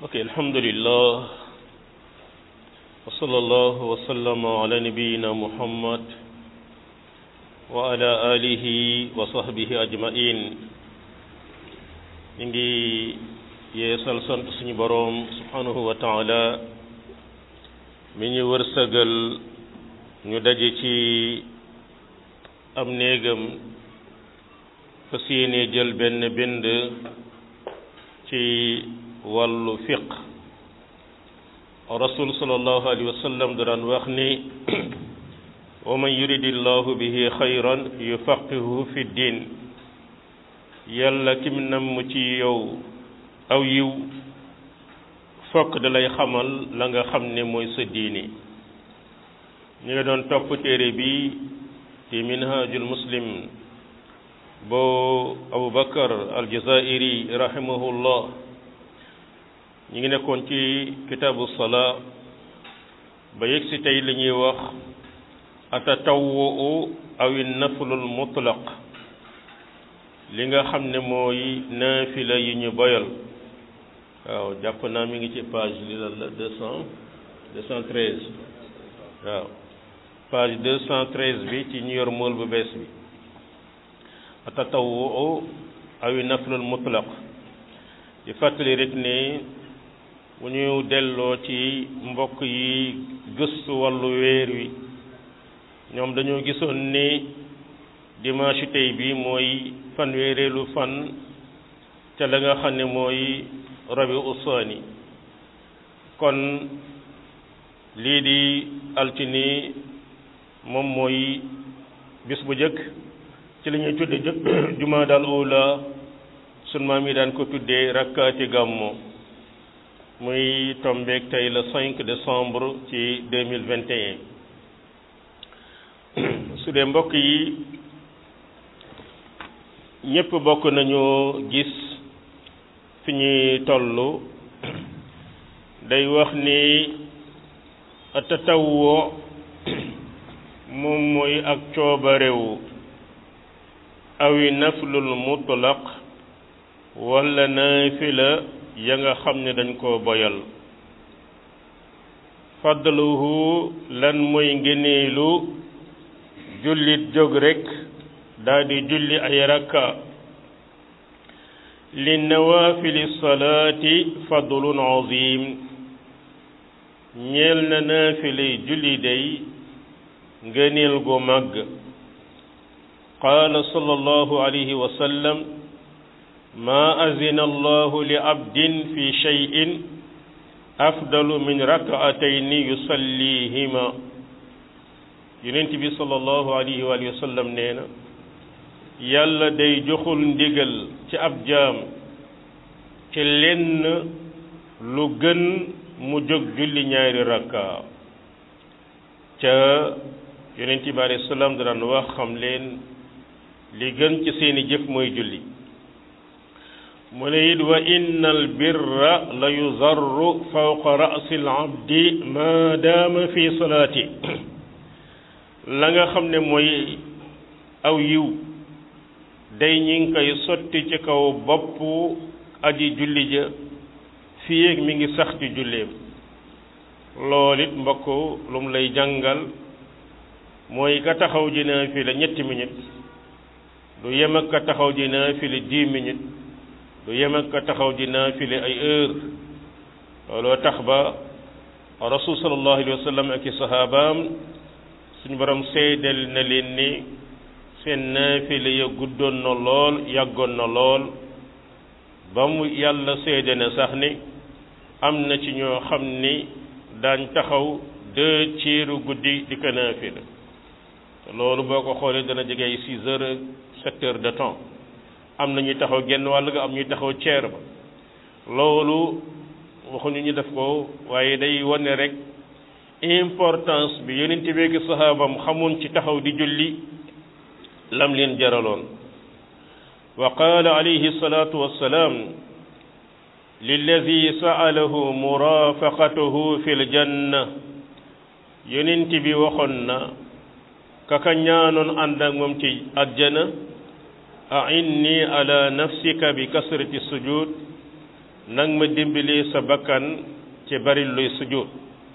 ok alhamdulillah wa sallallahu wa sallama ala nabiyina muhammad wa ala alihi wa sahbihi ajmain ñu ngi yeesal sant suñu boroom subhanahu wa taala mi ñu wërsëgal ñu daje ci am néegam fas yéene jël benn bind ci wàllu fiq rasul sallallahu alayhi wa sallam da daan wax ni wa man yuridillahu bihi xayran yufaqihu fi diin yàlla kim nam ci yow aw yiw fokk da lay xamal la nga xam ne mooy sa diine ñu ngi doon topp téere bi ci minhajul muslim boo abu bakar aljazairi rahimahullah ñu ngi nekkoon ci kitaabu salaa ba yegg si tey li ñuy wax atatawwu awi naflul mutlaq li nga xam ne mooy naafila yi ñu boyal waaw jàpp naa mi ngi ci page li lan la deux cent deux cent treize waaw page deux cent treize bi ci ñu yor mool bu bees bi atatawwu awi naflul mutlaq di fàttali rek ne bu ñu delloo ci mbokk yi gëstu wàllu weer wi ñoom dañoo gisoon ni dimanche tey bi mooy fanweereelu fan ca la nga xam ne mooy rabi usaani kon lii di altini moom mooy bis bu jëkk ci la ñuy tudde jëkk jumaa daal ula sun maam yi daan ko tuddee rakkaati gàmmo muy tombeek tey le 5 décembre ci 2021 su dee mbokk yi ñépp bokk nañu gis fi ñuy tollu day wax ni tatawwo moom mooy ak coobarewu awi naflul mutlaq wala naafila ya nga xam ne dañ koo boyal fadluhu lan mooy ngëneelu jullit jóg rekk daldi julli ay rakka li nawaafili salaati fadlun azim ñeel na naafile julli day ngëneel gu màgg qaala sallallahu alayhi wa sallam maa azina allahu li abdin fi cheyin afdalu min rakaatayni yusallihima yonent bi sallallahu alayhi wa sallam nee na yàlla day joxul ndigal ci ab jaam ci lenn lu gën mu jóg julli ñaari rakka ca yonent bi alayhi salaam daan wax xam leen li gën ci seeni jëf mooy julli mu ne it wa inna al birra la yuzarru fawqa ra'si al abdi ma daama fi salaati la nga xam ne mooy aw yiw day ñi ngi koy sotti ci kaw bopp aji julli ja fii ak mi ngi sax ci julleem lool it mbokk lu mu lay jàngal mooy ka taxaw ji naafila ñetti minutes du yem ak ka taxaw ji naafila dix minutes du yem ak ka taxaw ji naafile ay heure looloo tax ba rasul sallallahu alayhi wa sallam ak i sahabaam suñu borom seedal na leen ni seen naafile ya guddoon na lool yàggoon na lool ba mu yàlla seede na sax ni am na ci ñoo xam ni daañ taxaw deux tiers guddi di ko naafile loolu boo ko xoolee dana jege ay six heures sept heures de temps am na ñuy taxaw genn wàll ga am ñuy taxaw ceer ba loolu waxuñu ñu def ko waaye day wane rek importance bi yonent bi ak sahaabam xamoon ci taxaw di julli lam leen jaraloon wa qaala alayhi salaatu wassalaam lilladi sa'alahu murafaqatuhu fi ljanna yonent bi waxoon na kaka ñaanoon ànd ak moom ci àjjana a'inni ala nafsika bi kasrati sujud nag ma dimbalee sa bakkan ci bari luy sujjóot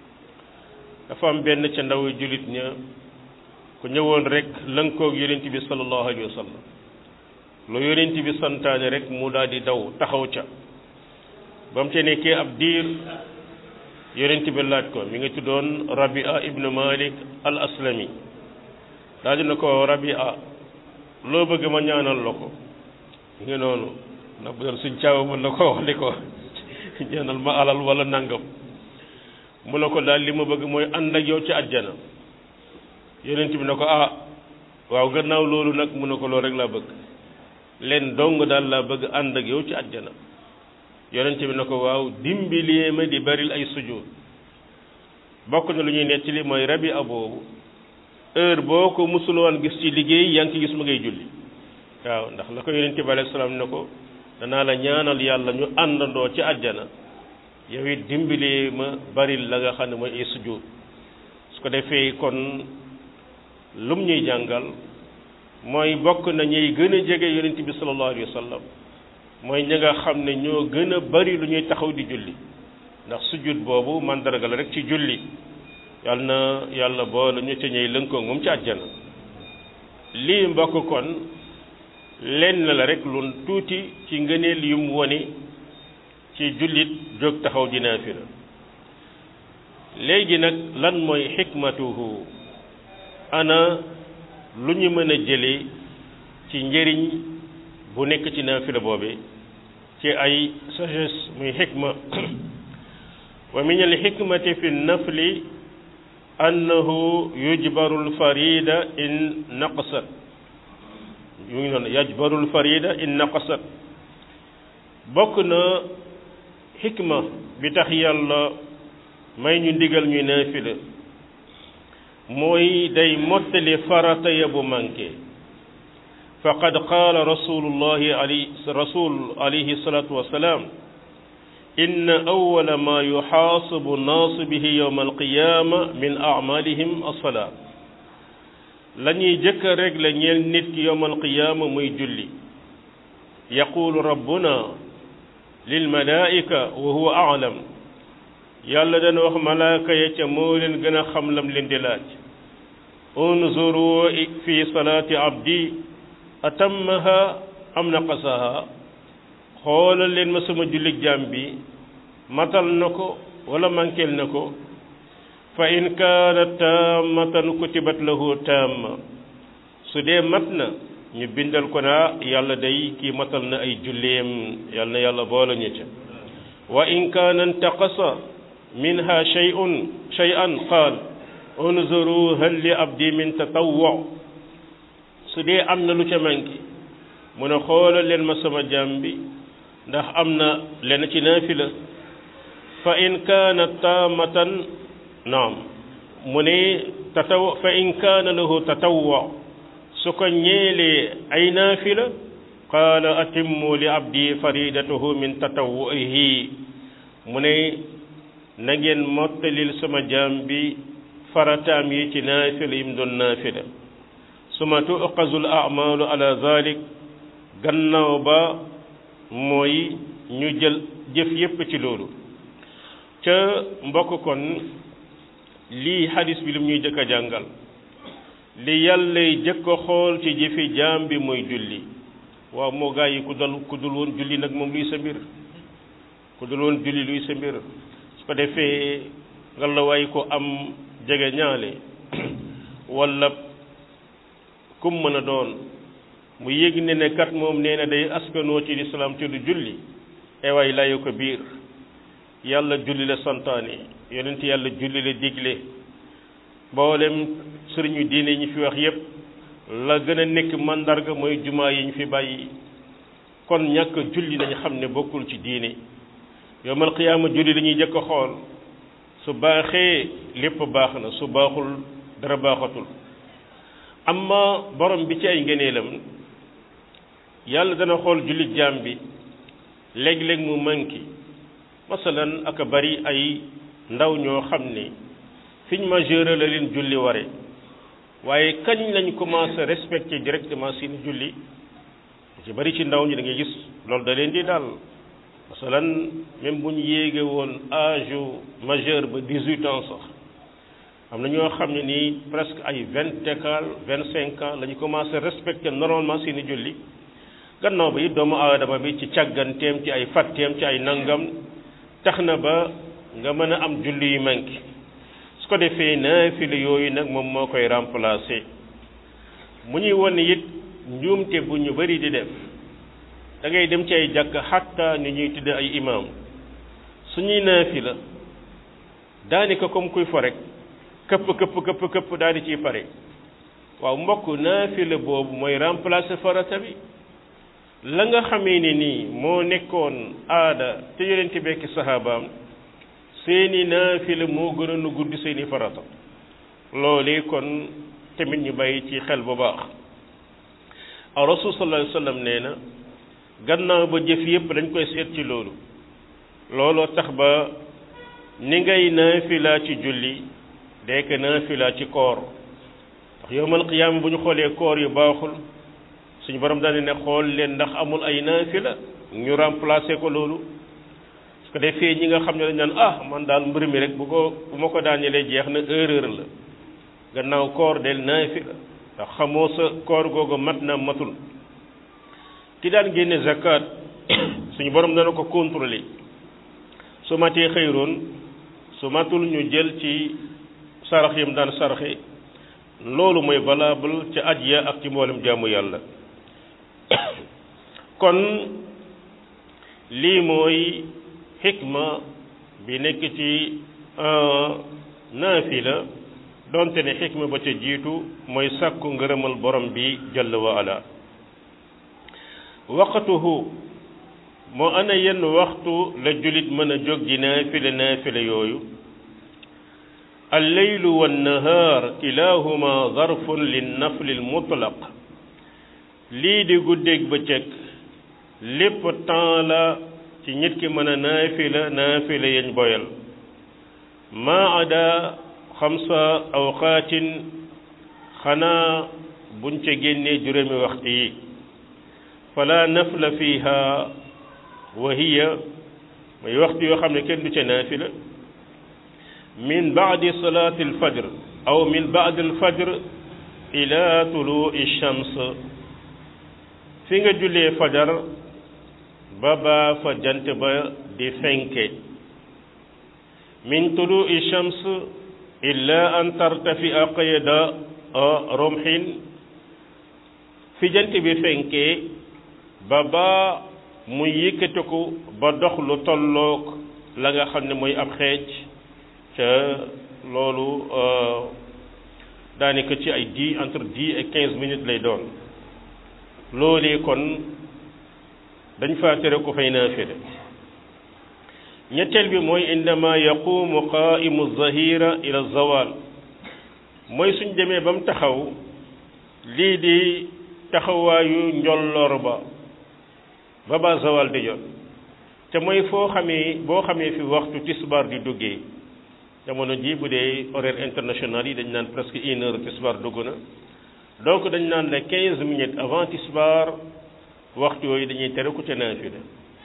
dafa am benn ca ndaw jullit ña ku ñëwoon rek lënkoog yonent bi sallallahu alayhi wa sallam lu yonent bi santaane rek mu daal di daw taxaw ca ba mu ca nekkee ab diir yonent bi laaj ko mi ngi tuddoon Rabia ibnu Malik al aslami daal dina ko Rabia loo bëgg ma ñaanal la ko mi ngi noonu ndax bu doon suñ caawa mën na ko wax li ko ñaanal ma alal wala nangam mu ne ko daal li ma bëgg mooy ànd ak yow ci àjjana yonent bi ne ko ah waaw gannaaw loolu nag mu ne ko loolu rek laa bëgg leen dong daal laa bëgg ànd ak yow ci àjjana yonent bi ne ko waaw dimbilee ma di baril ay sujjóot bokk na lu ñuy nettali mooy rabi a boobu heure boo ko musul woon gis ci liggéey yaa ngi ci gis ma ngay julli waaw ndax la ko yonent bi alayhi salaam ne ko danaa la ñaanal yàlla ñu àndandoo ci àjjana yow it dimbilee ma baril la nga xam ne mooy ay sujjóot su ko defee kon lum ñuy jàngal mooy bokk na ñuy gën a jege yonent bi sallallahu alayhi wa sallam mooy ñi nga xam ne ñoo gën a bari lu ñuy taxaw di julli ndax sujjóot boobu mandarga la rek ci julli yàlla na yàlla boole ñu ca ñuy lënkoo moom ci àjjana lii mbokk kon lenn la rek lu tuuti ci ngëneel yum wone ci jullit jóg taxaw di naafila léegi nag lan mooy xikmatuhu ana lu ñu mën a jëlee ci njëriñ bu nekk ci naafila boobe ci ay sagesse muy xikma wa min al xikmati fi nafli annahu yujbaru lfarida in naqasat yu ngi noonu yajbaru lfarida in naqasat bokk na xikma bi tax yàlla may ñu ndigal ñu naafila mooy day mottali farata ya bu manqué faqad qaala rasulullahi ali rasul alayhi salatu wasalaam inna awwala ma yuxaasabu naasu bihi yowma alqiyaama min acmalihim alsalaa la ñuy jëkk a régle ñeel nit ki yowma alqiyaama muy julli yaqulu rabbuna lilmalaika wa huwa aclam yàlla dana wax malaaka ya ca moo leen gën a xam lam leen di laaj unzuru fi salaati abdi atammaha am naqasaha xoolal leen ma sama jullit jaam bi matal na ko wala manqueel na ko fa in kaanat tammatan kutibat lahu tamma su dee mat na ñu bindal ko naa yàlla day kii matal na ay julleem yàlla na yàlla boole ñu ca wa in kaana intaqasa minha shay'un shay'an qaal unzuru hal li abdi min tatawwu su dee am na lu ca manqué mu ne xoolal leen ma sama jaam bi ndax am na leen ci naafila fa in kaana taamatan naam mu ne tataw fa in kaana lahu tatawwu su ko ñeelee ay naafila qaala atimmu li abdi faridatahu min tatawwuhi mu ne na ngeen mottalil sama jaam bi farataam yi ci naafila yim doon naafila suma tuqazul amalu ala zalik gannaaw ba mooy ñu jël jëf yépp ci loolu ca mbokk kon lii hadis bi lim ñuy jëkk a jàngal li yàllay jëkk a xool ci jëfi jaam bi mooy julli waaw moo gaa yi ku dal ku dul woon julli nag moom luy sa mbir ku dul woon julli luy sa mbir su ko defee nga la waay ko am jege ñaale wala kum mën a doon mu yëg ne ne kat moom nee na day askanoo ci lislaam ci du julli ewaay layu ko biir yàlla julli la santaane yonent yàlla julli la digle mboolem sëriñu diine yi ñu fi wax yépp la gën a nekk màndarga mooy jumaa yi ñu fi bàyyi kon ñàkk julli nañ xam ne bokkul ci diine yowmal qiyaama julli la ñuy jëkk a xool su baaxee lépp baax na su baaxul dara baaxatul amma borom bi ci ay ngëneelam yàlla dana xool jullit jaam bi léeg-léeg mu manqué masalan aka bari ay ndaw ñoo xam ne fiñ majeur la leen julli ware waaye kañ lañ commencé respecté directement seen julli ci bari ci ndaw ñi da ngay gis loolu da leen di daal masalan même bu ñu yéege woon âge majeur ba dix-huit ans sax am na ñoo xam ne nii presque ay vingt égal vingt cinq ans la ñu commencé respecter normalement seeni julli gannaaw ba it doomu aadama bi ci càgganteem ci ay fàtteem ci ay nangam tax na ba nga mën a am julli yu manqué su ko defee naafila yooyu nag moom moo koy remplacer mu ñuy won it njuumte bu ñu bari di def da ngay dem ci ay jàkk xatta ni ñuy tudde ay imam suñuy naafila daanaka comme kuy fo rek këpp këpp këpp këpp daal di ciy pare waaw mbokk naafila boobu mooy remplacer farata bi la nga xamee ne nii moo nekkoon aada te yonent bekki sahabaam seeni naafila moo gënoon a guddi seeni farata loolee kon tamit ñu bàyyi ci xel bu baax a rasul sallallahu alayhi wa sallam nee na gannaaw ba jëf yépp dañ koy seet ci loolu looloo tax ba ni ngay naafila ci julli dekk naafila ci koor ndax yowmal qiyaama bu ñu xoolee koor yu baaxul suñu borom daane ne xool leen ndax amul ay naafila ñu remplacer ko loolu su ko defee ñi nga xam ne dañ naan ah man daal mbir mi rek bu ko bu ma ko daanelee jeex na erreur la gannaaw koor del naafila ndax xamoo sa koor googu mat na matul ki daan génne zakat suñu borom dana ko contrôler su matee xëyroon su matul ñu jël ci sarax yam daan saraxe loolu mooy valable ca aj ya ak ci mboolem jaamu yàlla kon lii mooy xikma bi nekk ci naafila donte ne xikma ba ca jiitu mooy sàkku ngërëmal borom bi jalla wa ala waqtuhu moo ana yenn waxtu la julit mën a jóg di naafila naafila yooyu alleylu wannahaar kilahuma zarfun linnafli almutlaq lii di guddeeg bëccëg lépp temps la ci nit ki mën a naafila naafila yañ boyal maa ada xamsa awqaatin xanaa buñ ca génnee juróomi waxtu yi fala nafla fiha wa hiya mooy waxtu yoo xam ne kenn du ca naafila min baadi salaati alfajr aw min baadi alfajr ila tuluui shams fi nga jullee fajar ba baa fa jant ba di fenke min tuluui shams illa an tartafia qayda romxin fi jant bi fenkee ba baa mu yëkkatiku ba dox lu tolloog la nga xam ne mooy ab xeej ca loolu daanaka ci ay dix entre dix et quinze minutes lay doon loolee kon dañ faa tere ko fay naafila ñetteel bi mooy indama yaqumu qaimu zahira ila zawal mooy suñ demee ba mu taxaw lii di taxawaayu njolloor ba ba ba zawal di jot te mooy foo xamee boo xamee fi waxtu tisbar di duggee jamono ji bu dee horaire international yi dañ naan presque une heure tisbar dugg na donc dañ naan la quinze minutes avant tisbar waxtu yooyu dañuy tere ku ca naafila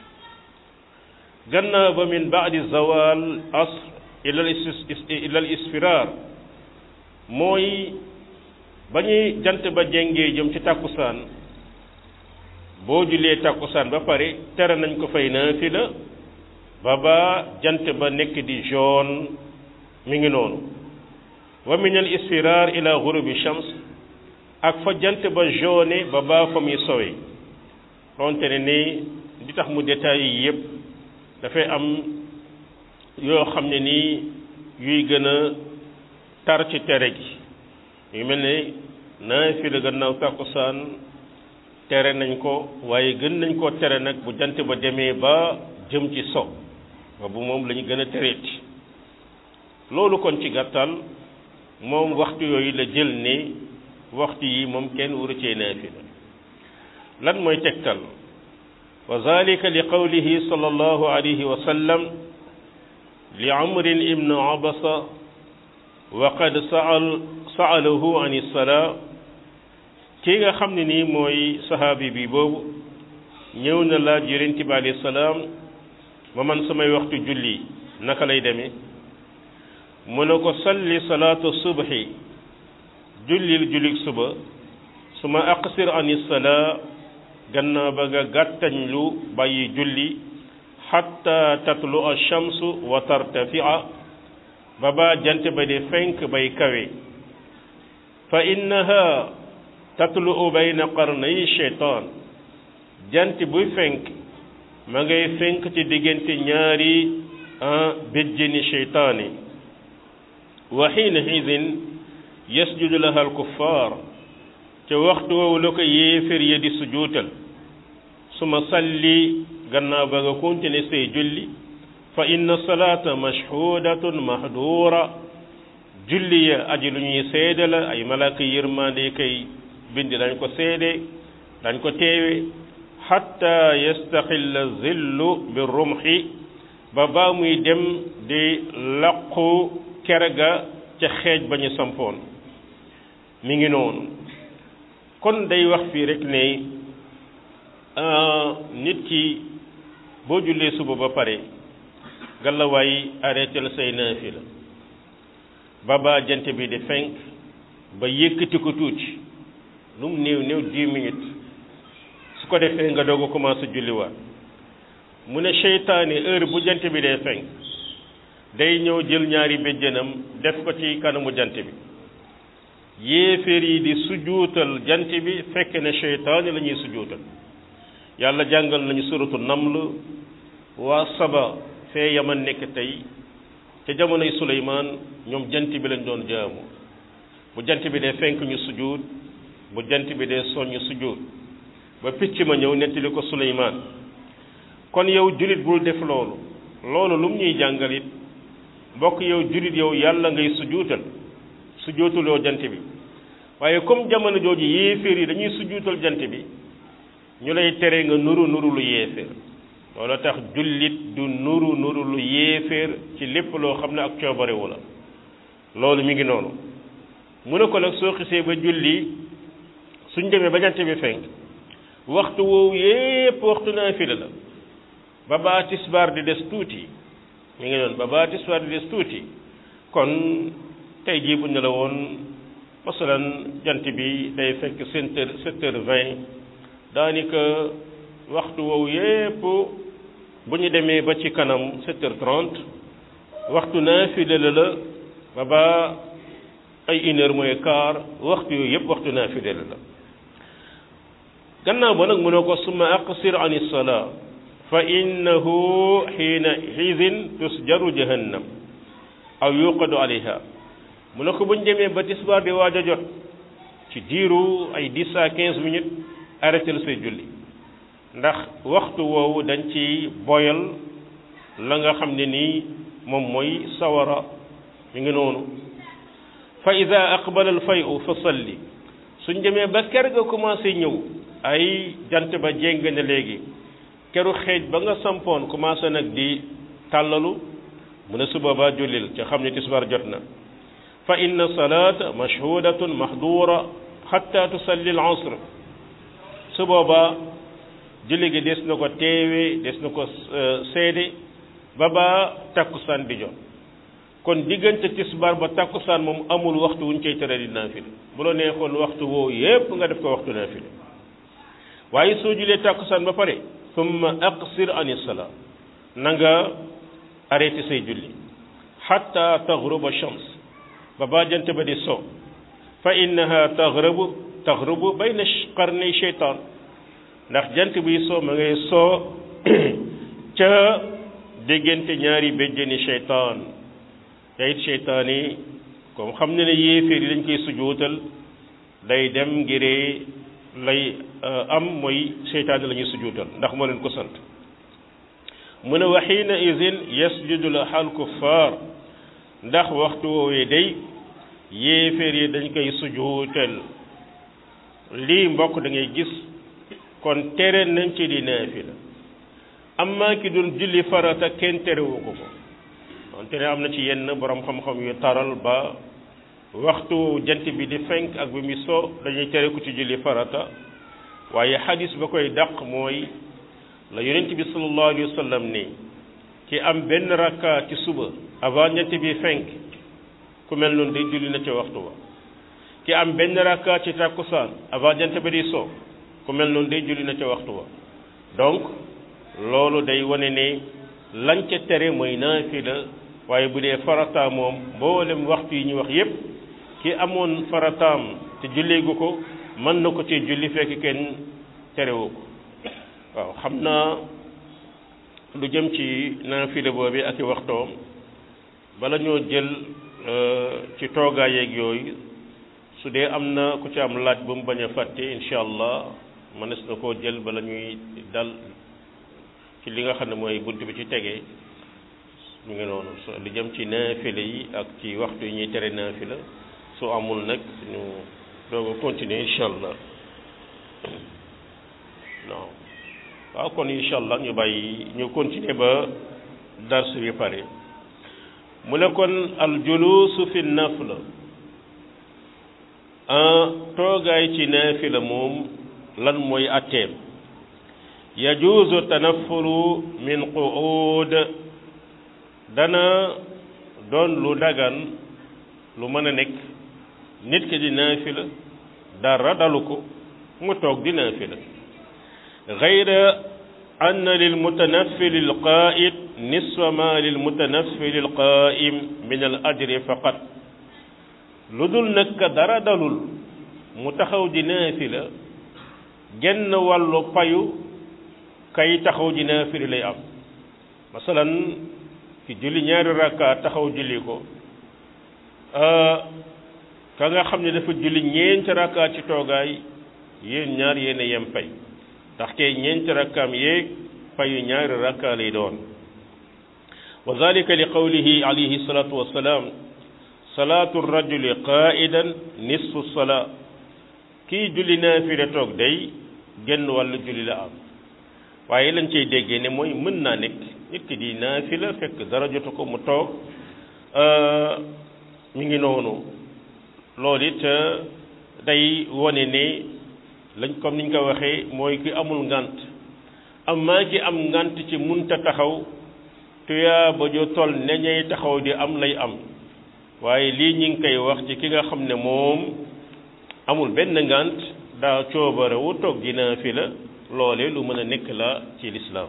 gannaaw ba min baadi zawal asr ila ila al isfirar mooy ba ñuy jant ba jengee jëm ci tàkkusaan boo julee tàkkusaan ba pare tere nañ ko fay naafila ba ba jant ba nekk di jaune mi ngi noonu wa min al isfirar ila ghurubi shams ak fa jant ba jaune ba ba fa muy sowe xonte ne ni di tax mu détails yi yëpp dafay am yoo xam ne nii yuy gën a tar ci tere gi yu mel ne naafila gannaaw tàkkusaan tere nañ ko waaye gën nañ koo tere nag bu jant ba demee ba jëm ci so boobu moom la ñu gën a tereeti loolu kon ci gàttal moom waxtu yooyu la jël ne waxtu yi moom kenn waru cee naafila lan mooy tegtal wa zalika li qawlihi sallallahu alayhi wa sallam li amrin ibnu abasa wa qad saal saalahu an ilsalaa kii nga xam ne nii mooy sahaabi bi boobu ñëw na laaj yonent bi alayhi salaam ma man samay waxtu julli naka lay demee mu ne ko salli salaatu subhi jullil jullik suba su ma aqsir ani salaa gannaaw ba nga gàttañ lu bàyyi julli xatta tatlu alchamsu wa tartafia ba ba jant ba di fenk bay kawe fa innaha tatlu bayna qarnay cheytaan jant buy fenk ma ngay fenk ci diggante ñaari béjjëni cheytaani wa xiina xidin yasjudu laha alkuffaar ca waxtu woowu la ko yéefér ya di sujuutal suma salli gannaaw ba nga continuer say julli fa inna salaata mashhudatun mahduura julli ya aji lu ñuy seede la ay malaaka yërmande kay bindi dañ ko seede dañ ko teewe xatta yastaxilla zillu bi rumxi ba baa muy dem di laqu kere ga ca xeej ba ñu sampoon mi ngi noonu kon day wax fii rek ne nit ki boo jullee suba ba pare galawaay arrêté la say naafila ba ba jant bi di fenk ba yëkkati ko tuuti lu mu néew néew dix minutes su ko defee nga doog a commencé julliwaat mu ne seytaane heure bu jant bi dee fenk day ñëw jël ñaari béjjënam def ko ci kanamu jant bi yéeféer yi di sujuutal jant bi fekk ne seytaane la ñuy sujuutal yàlla jàngal nañu suratu naml waa saba fee yaman nekk tey ca jamonoy suleymaan ñoom jant bi lañ doon jaamu bu jant bi dee fenk ñu sujuut bu jant bi dee soññ sujuut ba picc ma ñëw nettali ko suleymaan kon yow julit bul def loolu loolu lu mu ñuy jàngal it mbokk yow julit yow yàlla ngay sujuutal sujuutuloo jant bi waaye comme jamono jooju yéeféer yi dañuy sujuutal jant bi ñu lay tere nga nuru nuru lu yéeféer loolu tax jullit du nuru nuru lu yéeféer ci lépp loo xam ne ak coobarewu la loolu mi ngi noonu mu ne ko nag soo xisee ba julli suñ demee ba jant bi fenk waxtu woowu yépp waxtu naafila la ba baa tisbaar di des tuuti mi ngi noonu ba baa tisbaar di des tuuti kon tey jii bu ñu la woon masalan jant bi day fekk sept heures sept heures vingt daanaka waxtu woowu yépp bu ñu demee ba ci kanam sept heures trente waxtu naafila la la ba ba ay une heure mooy quart waxtu yooyu yépp waxtu naafila la la gannaaw ba nag mu ne ko summa aqsir an ilsalaa fa innahu xiina xiisin tusjaru jahannam aw yuqadu alayha mu ne ko buñ demee ba tisbaar di waaj a jot ci diiru ay dix à quinze minutes arrêté say julli ndax waxtu woowu dañ ci boyal la nga xam ne nii moom mooy sawara mi ngi noonu fa ida aqbala al fayu fa salli suñ demee ba ker ga commencé ñëw ay jant ba jéng na léegi keru xeej ba nga sampoon commencé nag di tàllalu mu ne su boobaa jullil ca xam ne tisbaar jot na fa inna salaata mashhudatun mahdura xatta tusalli al asr su boobaa julli gi des na ko teewe des na ko seede ba ba takkusaan di jot kon diggante tisbaar ba takkusaan moom amul waxtu wuñ koy tere di naafile bu la neexoon waxtu woo yépp nga def ko waxtu naafile waaye soo julee takkusaan ba pare summa aqsir ani salaa na nga arrêté say julli xatta taxruba shams ba ba jant ba di so fa innaha taxrubu taxrubu bayna qarnay sheytaan ndax jant buy soo ma ngay soo ca diggante ñaari béjjëni sheytaan te it sheytaan yi comme xam ne ne yéeféer yi dañ koy sujootal day dem ngiree lay am mooy sheytaan la ñuy sujootal ndax moo leen ko sant mu ne wa xiina idin yasjudu laha alkuffaar ndax waxtu woowee day yéeféer yi dañ koy sujootal lii mbokk da ngay gis kon tere nañ ci di naafila amma ki doon julli farata kenn terewu ko ko wante ne am na ci yenn borom xam-xam yu taral ba waxtu jant bi di fenk ak bi mu so dañuy tere ko ci julli farata waaye xadis ba koy dàq mooy la yonent bi sallallahu alayhi wa sallam ni ki am benn rakka ci suba avant ñett bi fenk ku mel noonu day julli na ca waxtu wa ki am benn rakka ci takkusaan avant jant ba di so ku mel noonu day julli na ca waxtu wa donc loolu day wane ne lañ ca tere mooy naafila waaye bu dee farata moom mboolem waxtu yi ñu wax yépp ki amoon farataam te julleegu ko mën na ko ci julli fekk kenn terewu ko waaw xam naa lu jëm ci naafila boobi ak i waxtoom bala ñoo jël ci toogaay yeeg yooyu su dee am na ku ci am laaj bu mu bañ a fàtte incha allah mënees na koo jël bala ñuy dal ci li nga xam ne mooy bunt bi ci tegee mu ngi noonu li jëm ci naafila yi ak ci waxtu yi ñuy tere naafila su amul nag ñu doog a continuer incha allah non waaw kon incha allah ñu bàyyi ñu continuer ba dars bi pare mu ne kon al julusu fi nafla toogaay ci naafila moom lan mooy atteem yajuuzu tanafulu min qu'ud dana doon lu dagan lu mën a nekk nit ki di naafila dara dalu ko mu toog di naafila gayra anna lil mutanaffili al qaa'id nisfa ma lil mutanaffili al qaa'im min al ajri faqat lu dul nag dara dalul mu taxaw di naafila genn wàllu payu kay taxaw di naafila lay am masalan ki julli ñaari rakka taxaw julli ko ka nga xam ne dafa julli ñeenti rakka ci toogaay yéen ñaar yéen a yem pay ndaxte ñeenti rakkaam yeeg payu ñaari rakka lay doon wa dalika li qawlihi alayhi salatu wassalam salaatu rajuli qaidan nisfu salaa kii julli naafila toog day genn wàllu julli la am waaye lañ cay déggee ne mooy mën naa nekk nit ki di naafila fekk dara jotu ko mu toog mi ngi noonu loolu it day wone ne lañ comme niñ ko waxee mooy ki amul ngant amaa ki am ngant ci munta taxaw tuyaa ba ju toll ne ñay taxaw di am lay am waaye lii ñi ngi koy wax ci ki nga xam ne moom amul benn ngant daa coobare wu toog di naafila loole lu mën a nekk la ci lislaam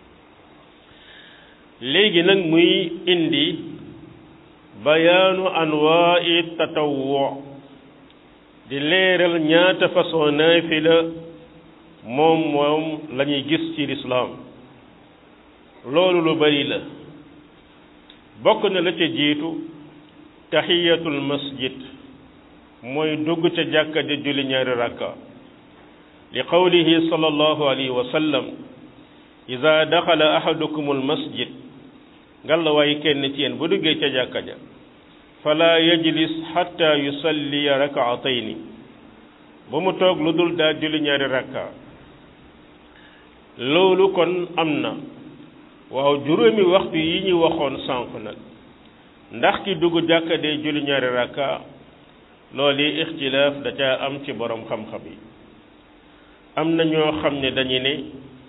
léegi nag muy indi bayaanu anwaa'i tatawwu di leeral ñaata façon naafila moom moom la ñuy gis ci lislaam loolu lu bari la bokk na la ca jiitu tahiyatul masjid mooy dugg ca jàkka ja julli ñaari rakka li qawlihi sallallahu alayhi wa sallam ida daxala ahadukum al masjid ngalla waaye kenn ci yéen bu duggee ca jàkka ja fala yajlis xatta yusalliya rakaatayni ba mu toog lu dul daa julli ñaari rakka loolu kon am na waaw juróomi waxtu yi ñu waxoon sànq nag ndax ki dugg jàkka dee julli ñaari rakka loolu yi ixtilaaf da caa am ci borom xam-xam yi am na ñoo xam ne dañu ne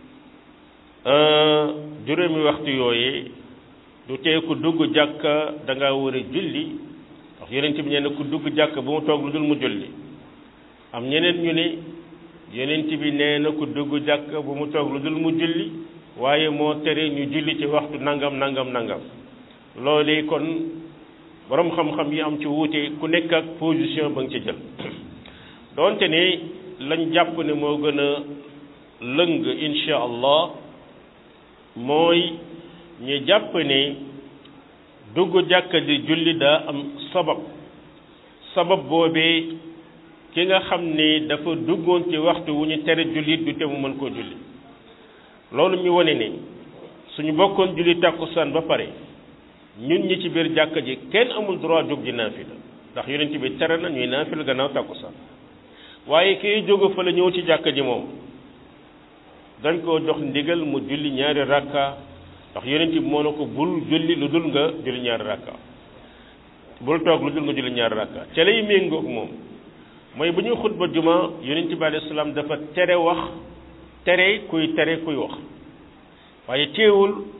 juróomi waxtu yooyee du tee ku dugg jàkka da nga war a julli ndax yonent bi nee na ku dugg jàkka bu mu toog lu dul mu julli am ñeneen ñu ne yonent bi nee na ku dugg jàkka bu mu toog lu dul mu julli waaye moo tere ñu julli ci waxtu nangam nangam nangam loolu kon borom xam-xam yi am ci wuute ku nekk ak position ba nga ci jël doonte ne lañ jàpp ne moo gën a lëng insha allah mooy ñu jàpp ne dugg jàkka di julli daa am sabab sabab boobee ki nga xam ne dafa duggoon ci waxtu wu ñu tere jullit du te mu mën koo julli loolu ñu wane ne suñu bokkoon julli tàkkusaan ba pare ñun ñi ci biir jàkka ji kenn amul droit jóg ji naafila ndax yonent bi tere na ñuy naafila gannaaw tàkkusaan waaye kiy jóge fa la ñëw ci jàkka ji moom dañ koo jox ndigal mu julli ñaari rakka ndax yonent bi moo ne ko bul julli lu dul nga julli ñaari rakka bul toog lu dul nga julli ñaari rakka ca lay méngoog moom mooy bu ñuy xutba juma yonent bi alayhi salaam dafa tere wax tere kuy tere kuy wax waaye teewul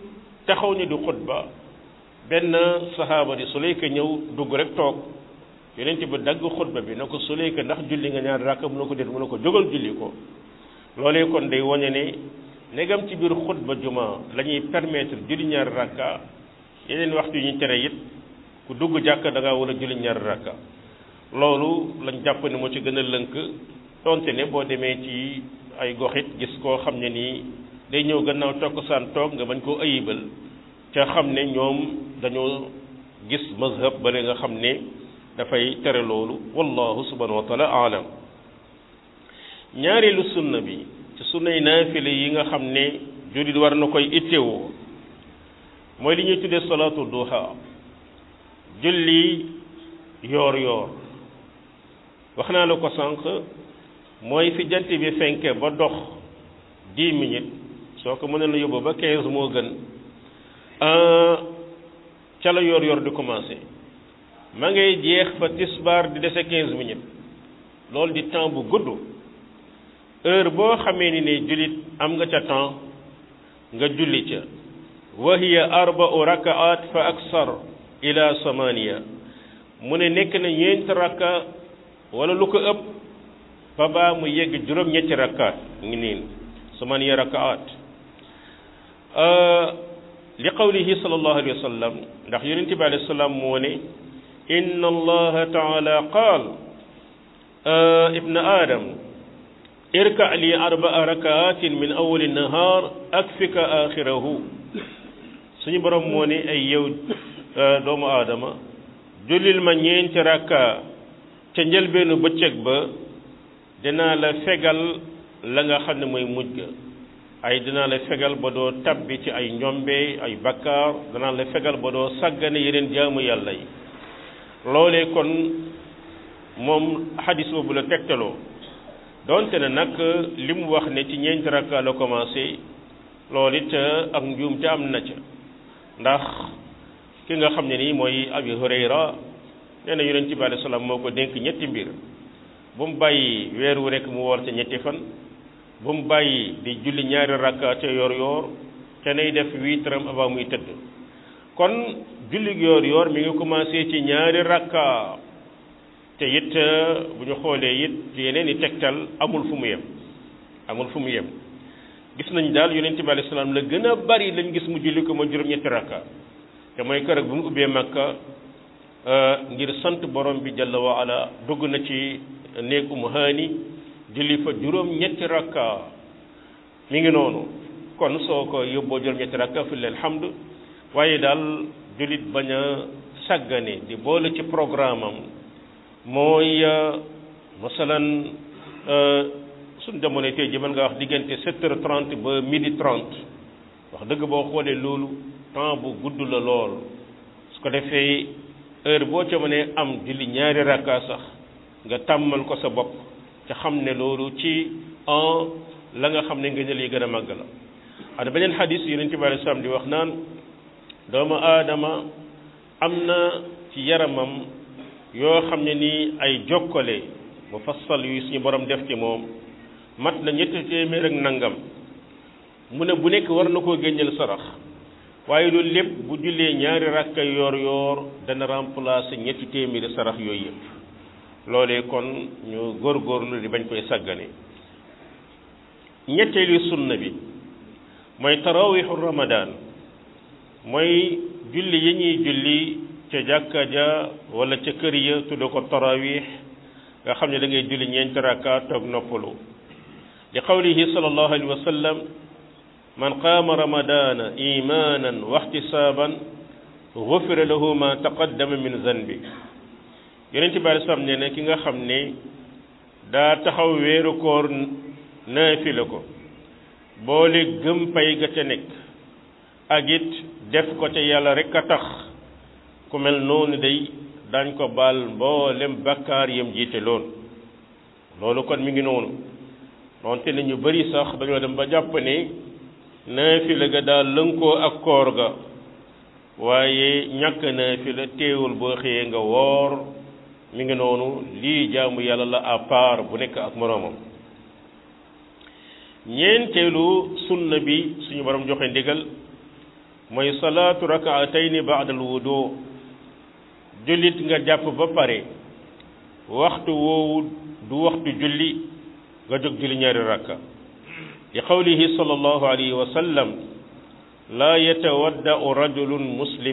taxaw ni du xutba benn sahaaba di Sulayka ñëw dugg rek toog yonent bi dagg xutba bi na ko Sulayka ndax julli nga ñaari rakka mu ne ko déet mu ne ko jógal julli ko loolee kon day wane ne negam ci biir xutba juma la ñuy permettre julli ñaari rakka yeneen waxtu yi ñu tere it ku dugg jàkka da ngaa war a julli ñaari rakka loolu lañ jàpp ne moo ci gën a lënk donte ne boo demee ci ay goxit gis koo xam ne nii day ñëw gannaaw tokkosaan toog nga bañ koo ayibal ca xam ne ñoom dañoo gis mazhab bale nga xam ne dafay tere loolu wallahu subhanahu wa taala aalam ñaareelu sunna bi ci sunnay naafile yi nga xam ne jullit war na koy ittewoo mooy li ñuy tuddee salaatu duha julli yoor yoor wax naa la ko sànq mooy fi jant bi fenke ba dox dix minutes soo ko mënee la yóbbu ba quinze moo gën ca la yoor yoor di commencé ma ngay jeex fa tisbaar di dese quinze minutes loolu di temps bu gudd heure boo xamee ni ne jullit am nga ca temps nga julli ca wa hiya arba'u rakaat fa aksar ila samaniya mu ne nekk na ñeenti rakka wala lu ko ëpp fa baa mu yegg juróom-ñetti rakkaat ngi niin samaniya rakaat li qawlihi sallallahu alayhi wa sallam ndax yonente bi alayhi salaam moo ne inna allaha taala qaal ibna adam irka li arbaa rakaatin min awali nahar akfika axirahu suñu borom moo ne ay yow doomu aadama jullil ma ñeenti rakka ca njëlbeenu bëccëg ba dinaa la fegal la nga xam ne mooy mujj ga ay dinaa la fegal ba doo tabbi ci ay njombe ay bakkaar dinaa la fegal ba doo sàggane yeneen jaamu yàlla yi loolee kon moom xadis boobu la tegtaloo donte ne nag li mu wax ne ci ñeenti rakka la commencé loolu it ak njuum te am na ca ndax ki nga xam ne nii mooy abi hurayra nee na yonent bi alayhi salaam moo ko dénk ñetti mbir bu mu bàyyi weer wu rekk mu woor ca ñetti fan bu mu bàyyi di julli ñaari rakka ca yoor yoor te nay def witram avant muy tëdd kon julli yoor yoor mi ngi commencé ci ñaari rakka te it bu ñu xoolee it ci yeneen i tegtal amul fu mu yem amul fu mu yem gis nañ daal yonent bi alayhi salaam la gën a bari lañ gis mu julli ko ma juróom-ñetti rakka te mooy kër bu mu ubbee makka ngir sant borom bi jalla wa ala dugg na ci néeg umu haani julli fa juróom-ñetti rakka mi ngi noonu kon soo ko yóbboo juróom-ñetti rakka fi leen hamd waaye daal jullit bañ a sàggane di boole ci programme am mooy masalan suñ jamono tey ji mën nga wax diggante sept heures trente ba midi trente wax dëgg boo xoolee loolu temps bu gudd la lool su ko defee heure boo ca mënee am julli ñaari rakka sax nga tàmmal ko sa bopp te xam ne loolu ci en la nga xam ne nga jël yi gën a màgg la ada beneen xadis yonent bi alei salaam di wax naan doomu aadama am na ci yaramam yoo xam ne nii ay jokkale mu fassal yu suñu borom def ci moom mat na ñetti téeméer ak nangam mu ne bu nekk war na koo génneel sarax waaye loolu lépp bu jullee ñaari rakka yoor yoor dana remplacer ñetti téeméeri sarax yooyu yëpp loolee kon ñu góorgóorlu di bañ koy sàggane ñetteelu sunna bi mooy tarawixu ramadan mooy julli yi ñuy julli ca jàkka ja wala ca kër ya tudde ko tarawix nga xam ne da ngay julli ñeenti rakka toog noppalu li qawlihi sallallahu alayhi wa sallam man qaama ramadana imanan wa ihtisaban gufira lahu ma taqaddama min zanbi yonent bi alei salaam nee na ki nga xam ne daa taxaw weeru koor naafila ko boole gëm pay ga ca nekk ak it def ko ca yàlla rek a tax ku mel noonu day dañ ko baal mboolem bakkaar yam jiite loon loolu kon mi ngi noonu donte ne ñu bari sax dañoo dem ba jàpp ne naafila ga daal lënkoo ak koor ga waaye ñàkk naafila teewul boo xëyee nga woor mi ngi noonu lii jaamu yàlla la à part bu nekk ak moroomam ñeenteelu sunna bi suñu borom joxe ndigal mooy salaatu rakaatayni baada al wudu jullit nga jàpp ba pare waxtu woowu du waxtu julli nga jóg julli ñaari rakka li qawlihi sallallahu alayhi wa sallam laa yatawaddau rajulun muslim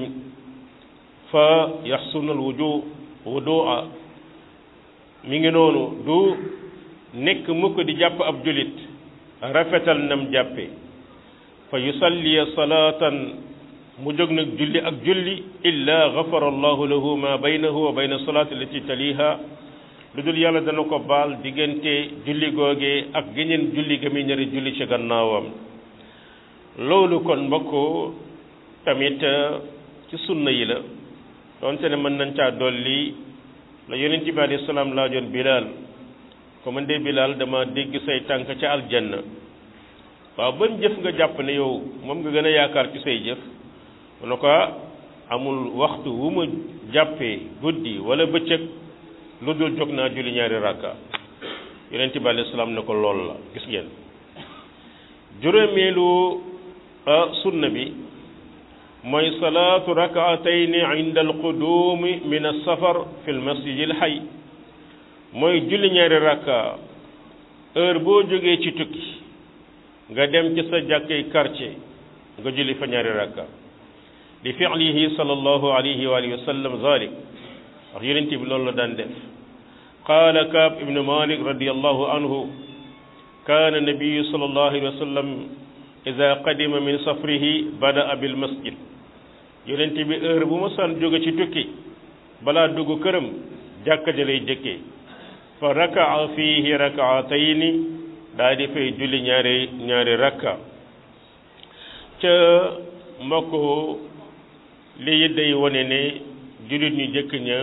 fa yaxsunu al wudu wudua mi ngi noonu du nekk mukk di jàpp ab jullit rafetal nam jàppe fa yusalliya salaatan mu jóg nag julli ak julli illa gafara allahu lahu ma baynahu wa bayna salaati allati taliha lu dul yàlla dana ko baal diggante julli googee ak geneen julli ga muy ñëri julli ci gannaawam loolu kon mbokk tamit ci sunna yi la doonte ne mën nañ caa dolli la yonent bi alayhi salaam laajoon bilaal ko man de bilaal dama dégg say tànk ca aljanna waaw ban jëf nga jàpp ne yow moom nga gën a yaakaar ci say jëf mu ne ko amul waxtu wu ma jàppee guddi wala bëccëg lu dul jóg naa julli ñaari rakka yonent bi alayhi salaam ne ko lool la gis ngeen juróomeelu sunna bi mooy salaatu rakaatayni inda alqudumi min alsafar fi lmasjid alxay mooy julli ñaari rakka heure boo jógee ci tukki nga dem ci sa jàkkay quartier nga julli fa ñaari rakka li fi'lihi sallallahu alayhi wa alihi wa sallam zalik wax yonent bi loolu la daan def qaala kaab ibnu malik radiallahu anhu kaana nabiyu sallallahu alayhi wa sallam ida qadima min safrihi badaa bil masjid yonent bi heure bu ma san jóge ci tukki balaa dugg këram jàkka ja lay jëkkee fa rakaa fiihi rakaatayni daa di fay julli ñaari ñaari rakka ca mbokk lii day wane ne jullit ñu jëkk ña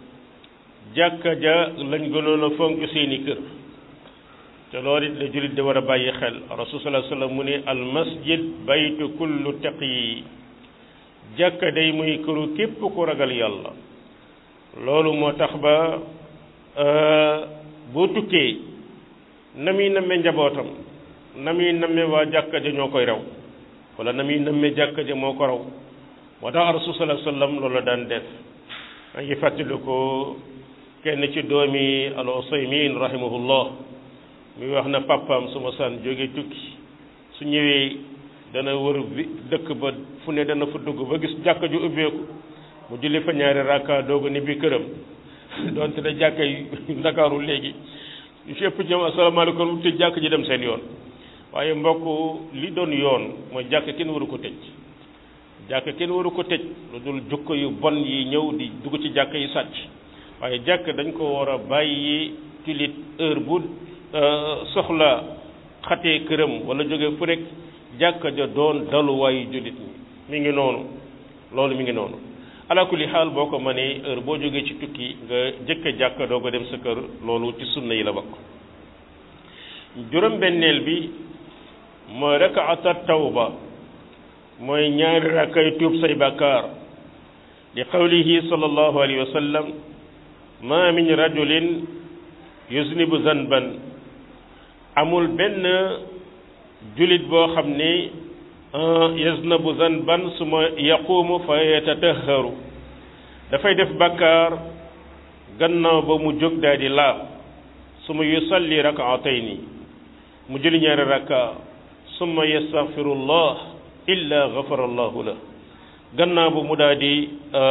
jàkka ja lañ gënoon a fonk seeni kër te loolu it la jullit di war a bàyyi xel rasul sallallahu alayhi wasallam mu ne al masjid baytu kullu taqi jàkka day muy këru képp ku ragal yàlla loolu moo tax ba boo tukkee na muy namme njabootam na muy namme waa jàkka ja ñoo koy raw wala na muy namme jàkka ja moo ko raw moo tax rasul sallallahu alayhi wasallam loolu la daan def maa ngi fàttali ko kenn ci doomi al usaymin rahimahullah muy wax na papaam su ma san jóge tukki su ñëwee dana wër bi dëkk ba fu ne dana fa dugg ba gis jàkka ju ubbeeku mu julli fa ñaari rakka doogu ni bi këram donte ne jàkka yi ndakaaru léegi ñu ci ëpp jëm asalaamaaleykum te jàkk ji dem seen yoon waaye mbokk li doon yoon mooy jàkk kenn waru ko tëj jàkk kenn waru ko tëj lu dul jukko yu bon yi ñëw di dugg ci jàkk yi sàcc waaye jàkk dañ ko war a bàyyi jullit heure bu soxla xatee këram wala jóge fu nekk jàkka ja doon daluwaayu jullit ñi mi ngi noonu loolu mi ngi noonu ala kulli xaal boo ko mënee heure boo jógee ci tukki nga jëkk jàkka doo ko dem sa kër loolu ci sunna yi la bokk juróom benneel bi mooy rakaata tawba mooy ñaari rakkay tuub say bàkkaar li qawlihi sallallahu alayhi wa sallam ma min rajulin yuznibu zanban amul benn julit boo xam ne yaznabu zanban suma yaqumu fa yatatahharu dafay def bàkkaar gannaaw ba mu jóg daal di laab suma yusalli rakaatayni mu julli ñaari rakka summa yastaghfirullah illa ghafara allahu la gannaaw ba mu daal di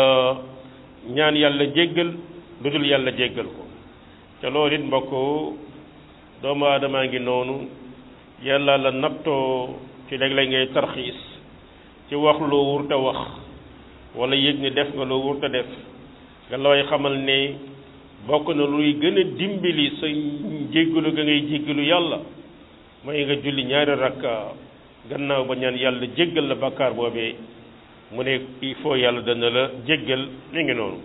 ñaan yàlla jéggal lu dul yàlla jéggal ko te loolu it mbokk doomu aadamaa ngi noonu yàlla la nattoo ci léeg-léeg ngay tarxiis ci wax loo wurta wax wala yëg ni def nga loo wurta def nga looy xamal ne bokk na luy gën a dimbali sa jéggalu ga ngay jéggalu yàlla mooy nga julli ñaari rakka gannaaw ba ñaan yàlla jéggal la bàkkaar boobee mu ne il faut yàlla dana la jéggal mi ngi noonu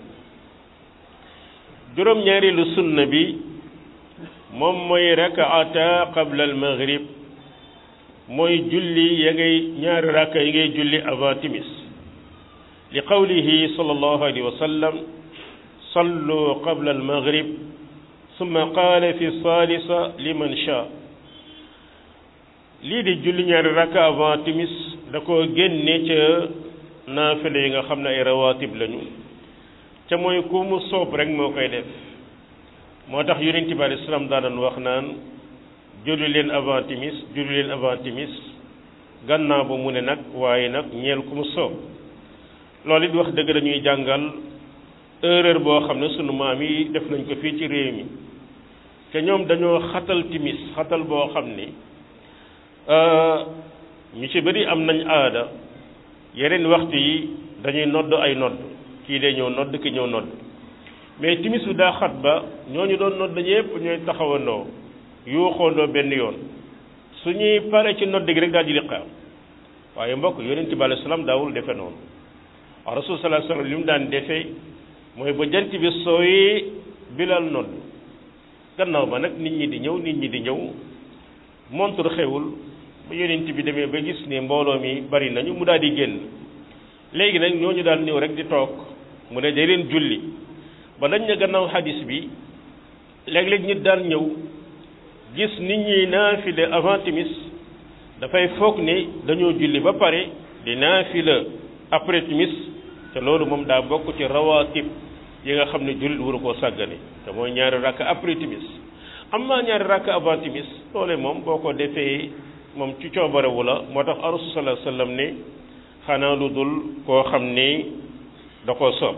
juróom-ñaareelu sunna bi moom mooy rakaata qabla al maghrib mooy julli ya ngay ñaari rakka yi ngay julli avant timis li qawlihi sallallahu alayhi wa sallam sallu qabla al maghrib summa qaala fi salisa liman sha lii di julli ñaari rakka avant timis da ko génne ca naafile yi nga xam ne ay rawaatib lañu ca mooy ku mu soob rek moo koy def moo tax yonent bi alayhi salaam daanan wax naan julli leen avant timis julli leen avant timis gannaaw ba mu ne nag waaye nag ñeel ku mu soob loolu it wax dëgg dañuy jàngal erreur boo xam ne sunu maam yi def nañ ko fii ci réew mi te ñoom dañoo xatal timis xatal boo xam ni ñu ci bëri am nañ aada yeneen waxtu yi dañuy nodd ay nodd kii dee ñëw nodd ki ñëw nodd mais timis bi daa xat ba ñooñu doon nodd ñëpp ñooy taxawandoo yuuxoondoo benn yoon su ñuy pare ci nodd gi rek daal di liqaam waaye mbokk yonent bi alayhi salaam daawul defe noonu waaw rasul sallallahu alayhi wasallam li mu daan defee mooy ba jant bi sooyee bilal nodd gannaaw ba nag nit ñi di ñëw nit ñi di ñëw montre xewul ba yonent bi demee ba gis ne mbooloo mi bari nañu mu daal di génn léegi nag ñooñu daal ñëw rek di toog mu ne day leen julli ba dañ ne gannaaw hadis bi léeg-léeg nit daan ñëw gis nit ñi naafile avant timis dafay foog ne dañoo julli ba pare di naafila après timis te loolu moom daa bokk ci rawaatib yi nga xam ne jullit waru koo sàggane te mooy ñaari rakk après timis am naa ñaari rakk avant timis loole moom boo ko defee moom ci coobarewu la moo tax rasul sallallahu alayhi wasallam ne xanaa lu dul koo xam ne da koo soob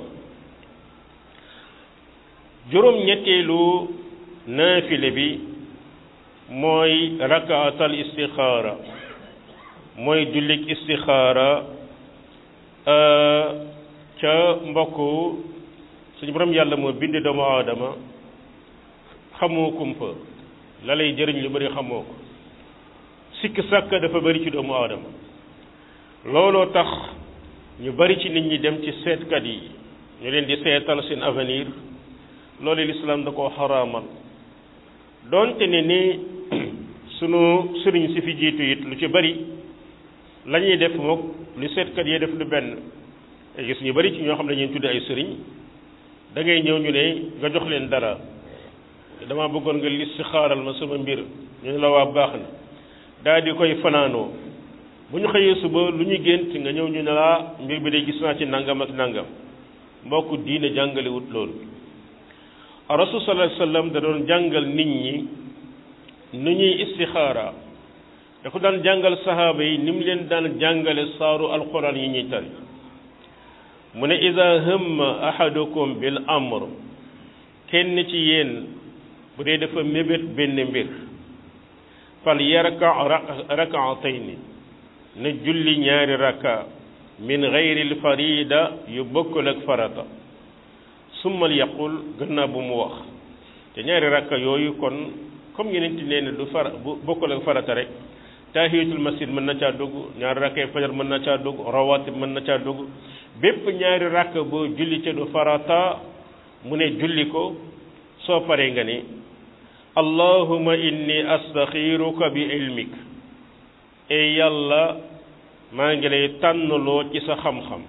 juróom ñetteelu naafile bi mooy rakaatal istixaara mooy jullik istixaara ca mbokk suñu borom yàlla moo bind doomu aadama xamoo kumpa la lay jëriñ lu bari xamoo ko sikk sàkk dafa bari ci doomu aadama looloo tax ñu bari ci nit ñi dem ci seetkat yi ñu leen di seetal seen avenir loolu lislaam da koo xaraamal doonte ne ni sunu sëriñ si fi jiitu it lu ci bari la ñuy def mook lu seetkat yee def lu benn gis ñu bari ci ñoo xam ne dañuy tudde ay sëriñ da ngay ñëw ñu ne nga jox leen dara dama bëggoon nga listixaaral ma sama mbir ñu ne la waa baax na daal di koy fanaanoo bu ñu xëyee suba lu ñu gént nga ñëw ñu ne laa mbir bi de gis naa ci nangam ak nangam mbokk diine jàngalewut loolu rasul sallallahu alayhi wasallam da doon jàngal nit ñi nu ñuy istixaara da ko daan jàngal sahaaba yi ni mu leen daan jàngale saaru alquran yi ñuy tari mu ne ida hamma ahadukum bil amr kenn ci yéen bu dee dafa mébét benn mbir fal yarka rakaatayni na julli ñaari raka min gayril farida yu bokkul ak farata summal yaqul gannaaw bu mu wax te ñaari rakka yooyu kon comme yeneen ti nee ne du fara bu bokkul ak farata rek tahiyatul masjid mën na caa dugg ñaari rakkay fajar mën na caa dugg rawatib mën na caa dugg bépp ñaari rakk boo julli te du farata mu ne julli ko soo paree nga ni allahuma inni astaxiruka bi ilmik e yàlla maa ngi lay tànnloo ci sa xam-xam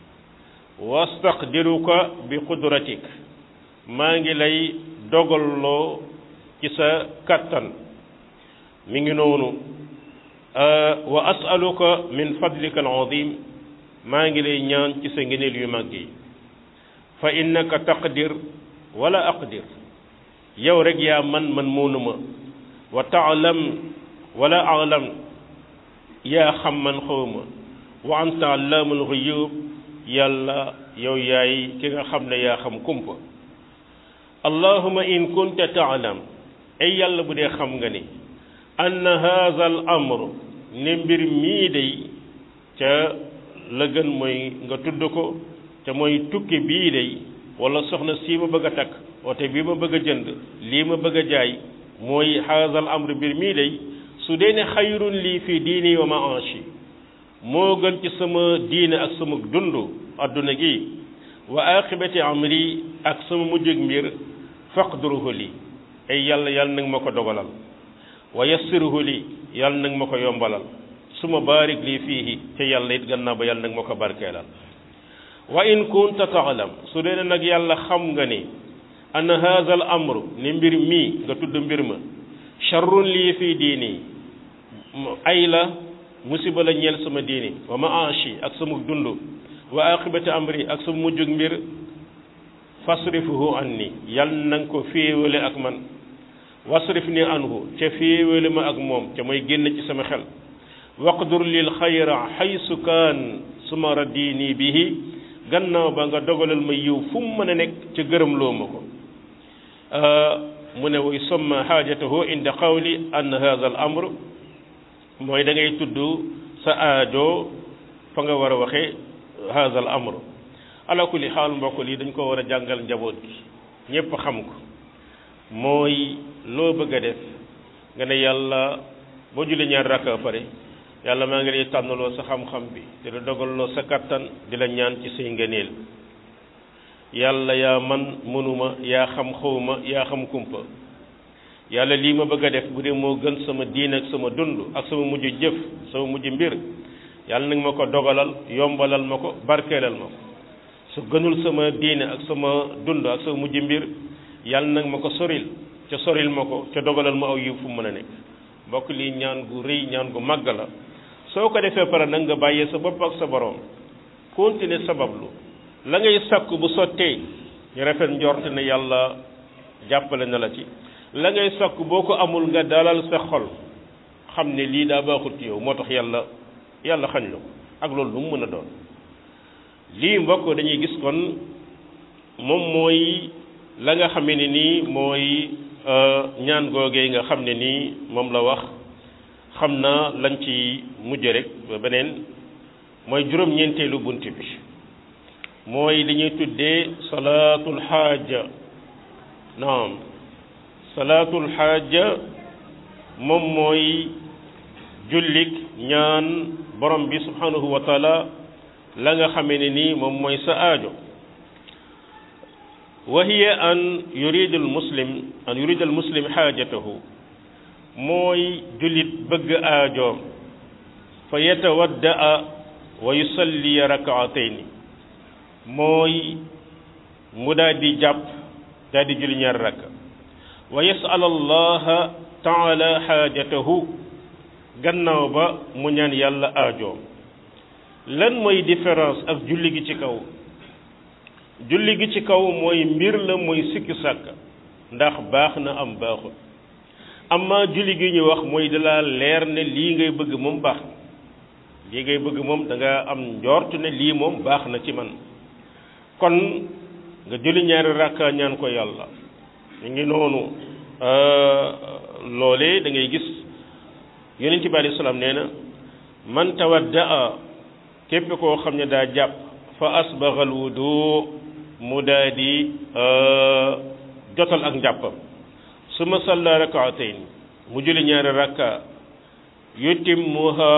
wastaqdiruka bi qudratik maa ngi lay dogalloo ci sa kattan mi ngi noonu wa asaluka min fadlika al-azim maa ngi lay ñaan ci sa ngëneel yu mag yi fa innaka taqdir wala aqdir yow rek yaa man man moonuma wa taalam wala alam yaa xam man xawma wa anta allaamul ghuyub yàlla yow yaay ki nga xam ne yaa xam kumpa allahuma in kunta taalam ay yàlla bu dee xam nga ni anna haza al amr ne mbir mii day ca la gën mooy nga tudd ko te mooy tukki bii day wala soxna sii ma bëgg a takk oto bii ma bëgg a jënd lii ma bëgg a jaay mooy haza al amr mbir mii day su dee ne xayrun lii fii diini wa maashi moo gën ci sama diine ak sama dund adduna gi wa aqibati amri ak sama mujjug mbir faqduruhu li ay yàlla yàlla nag ma ko dogalal wa yassiruhu li yàlla nag ma ko yombalal suma baarik lii fiihi te yàlla it gannaaw ba yàlla nag ma ko barkeelal wa in kunta taalam su dee nag yàlla xam nga ni anna haza al amru ni mbir mii nga tudd mbir ma charrun lii fii diini ay la musiba la ñeel sama diini wa maashi ak sama dund wa aqibati amri ak sa mujjug mbir fasrifuhu anni yal na nga ko féewale ak man wasrif ni anhu ca féewale ma ak moom ca mooy génn ci sama xel waqdur lil xayra xaysu kaan suma raddini bihi gannaaw ba nga dogalal ma yiw fu mu mën a nekk ca gërëm loo ma ko mu ne way somma xaajatahu inda qawli an hadha al amr mooy da ngay tudd sa aajo fa nga war a waxee hadha al amr ala kulli xaal mbokk lii dañ ko war a jàngal njaboot gi ñépp xam ko mooy loo bëgg a def nga ne yàlla boo julli ñaar rakka pare yàlla maa ngi lay tànnaloo sa xam-xam bi di la dogaloo sa kattan di la ñaan ci say ngëneel yàlla yaa man mënuma yaa xam xawma yaa xam kumpa yàlla lii ma bëgg a def bu dee moo gën sama diin ak sama dund ak sama mujj jëf sama mujj mbir yàlla nag ma ko dogalal yombalal ma ko barkeelal ma ko su gënul sama diine ak sama dund ak sama mujj mbir yàlla nag ma ko soril ca soril ma ko ca dogalal ma aw yiw fu mu mën a nekk mbokk lii ñaan gu rëy ñaan gu màgg la soo ko defee pare nag nga bàyyee sa bopp ak sa borom continuer sabablu la ngay sakku bu sottee ñu rafet njort ne yàlla jàppale na la ci la ngay sakku boo ko amul nga dalal sa xol xam ne lii daa baaxut yow moo tax yàlla yàlla xañ la ko ak loolu lu mu mën a doon lii mbokk dañuy gis kon moom mooy la nga xamee ne nii mooy ñaan googee nga xam ne nii moom la wax xam naa lañ ci mujj rek ba beneen mooy juróom-ñeenteelu bunt bi mooy li ñuy tuddee salaatul xaaja naam salaatul xaaja moom mooy jullik ñaan borom bi subhanahu wa taala la nga xamee ne nii moom mooy sa aajo wa hiya an yurid al muslim an yurid al muslim xaajatahu mooy jullit bëgg aajoom fa yatawaddaa wa yusalli rakaatayni mooy mu daal di jàpp daal di julli ñaar rakka wa yasal allaha taala xaajatahu gannaaw ba mu ñaan yàlla aajoom lan mooy différence ak julli gi ci kaw julli gi ci kaw mooy mbir la mooy sikki sàkk ndax baax na am baaxul amma julli gi ñu wax mooy dalaa leer ne lii ngay bëgg moom baax na lii ngay bëgg moom da nga am njort ne lii moom baax na ci man kon nga julli ñaari rakka ñaan ko yàlla ñu ngi noonu loolee da ngay gis yonent bi alayhi salaam nee na man tawaddaa képp koo xam ne daa jàpp fa asbaxal wudu mu daa di jotal ak njàppam su ma salla rakaatayn mu julli ñaari rakka yutimmuha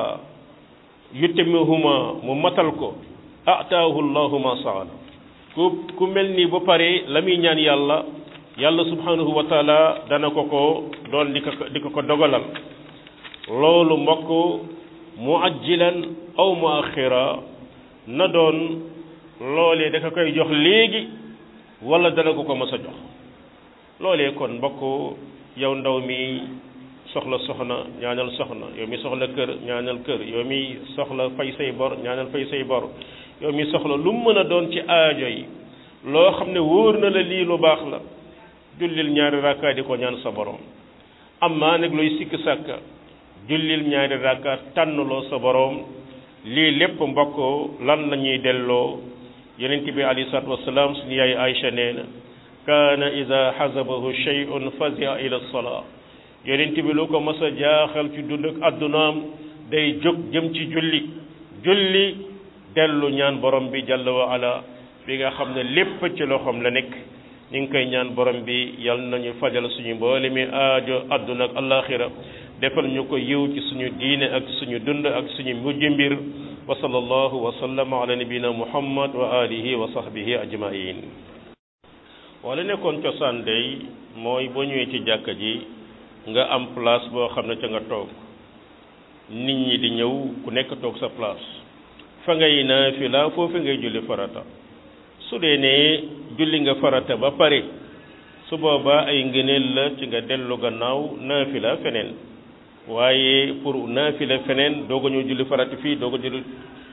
yutimmuhuma mu matal ko ataahu llahu ma saala ku ku mel ni ba pare la muy ñaan yàlla yàlla subhanahu wa taala dana ko ko doon di ko di ko ko dogalal loolu mbokk muajjilan aw muaxira na doon loolee da ko koy jox léegi wala dana ko ko mës a jox loolee kon mbokk yow ndaw mi soxla soxna ñaanal soxna yow mi soxla kër ñaanal kër yow mi soxla fay say bor ñaanal fay say bor yow mi soxla lu mu mën a doon ci aajo yi loo xam ne wóor na la lii lu baax la jullil ñaari rakka di ko ñaan sa borom amma nag looy sikk sàkka jullil ñaari rakka tànnloo sa borom lii lépp mbokk lan la ñuy delloo yonent bi alayhi salaatu wasalaam suñu yaay Aïcha nee na kaana ida xasabahu shay'un fazia ila salaa yonent bi lu ko mas a jaaxal ci dund ak addunaam day jóg jëm ci julli julli dellu ñaan borom bi jalla wa ala bi nga xam ne lépp ci loxoom la nekk ñu ngi koy ñaan borom bi yal nañu fajal suñu mboole mi aajo adduna ak alaxira defal ñu ko yiw ci suñu diine ak suñu dund ak suñu mujj mbir wa sallallahu wa sallama ala nabina muhammad wa alihi wa sahbihi ajmain wala nekkoon cosaan day mooy boo ñëwee ci jàkka ji nga am place boo xam ne ca nga toog nit ñi di ñëw ku nekk toog sa place fa ngay naafila foofu ngay julli farata su dee ne julli nga farata ba pare su boobaa ay ngëneel la ci nga dellu gannaaw naafila feneen waaye pour naafila feneen doog a ñëw julli farata fii doog a julli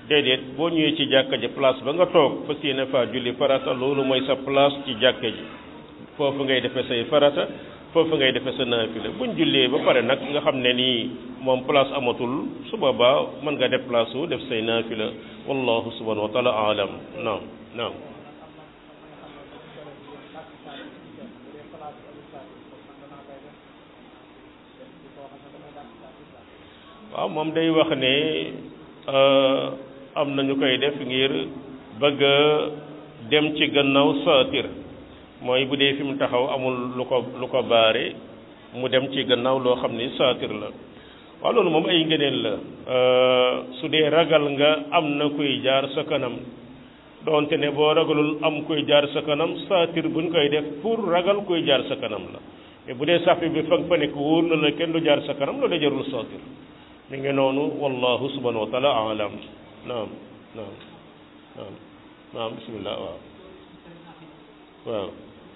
déedéet boo ñëwee ci jàkka ji place ba nga toog fas yéene faa julli farata loolu mooy sa place ci jàkka ji foofu ngay defee say farata foofu ngay defee sa naafila buñ jullee ba pare nag nga xam ne nii moom place amatul su boobaa mën nga déplacé wu def say naafila wallahu subhanahu wa taala alam naam naam waaw moom day wax ne am na ñu koy def ngir bëgg a dem ci gannaaw saatir mooy bu dee fi mu taxaw amul lu ko lu ko baare mu dem ci gannaaw loo xam ni saatir la waaw loolu moom ay ngëneel la su dee ragal nga am na kuy jaar sa kanam doonte ne boo ragalul am kuy jaar sa kanam saatir buñ koy def pour ragal kuy jaar sa kanam la mais bu dee sàppi bi fa fa nekk wóor na la kenn du jaar sa kanam loolu jarul saatir mi ngi noonu wallahu subhanahu wa taala alam naam naam naam naam bismillah waaw waaw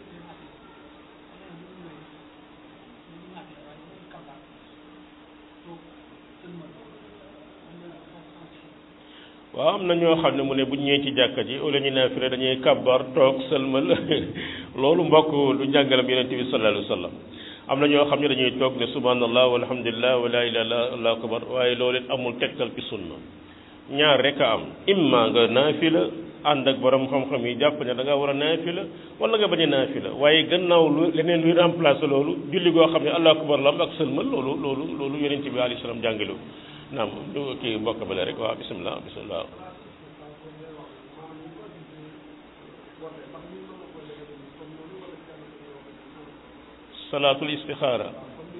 waaw am na ñoo xam ne mu ne bu ñëwee ci jàkka ji wala ñu naafila dañuy kabbar toog sëlmal loolu mbokk du njàngalam yonente bi sallallahu alayhi wa sallam am na ñoo xam ne dañuy toog ne subhanallah walhamdulillah wala ilaha illa allahu akbar waaye loolu it amul tegtal ci sunna ñaar rek a am imma nga naafila ànd ak borom xam-xam yi jàpp ne da nga war a naafila wala nga bañ a naafila waaye gannaaw lu leneen luy remplacer loolu julli goo xam ne allahu akbar la am ak sëlmal loolu loolu loolu yonente bi alayhi salaam jàngale naam du kii mbokk bale rek waaw bisimilah bisimilah salaatul istixaara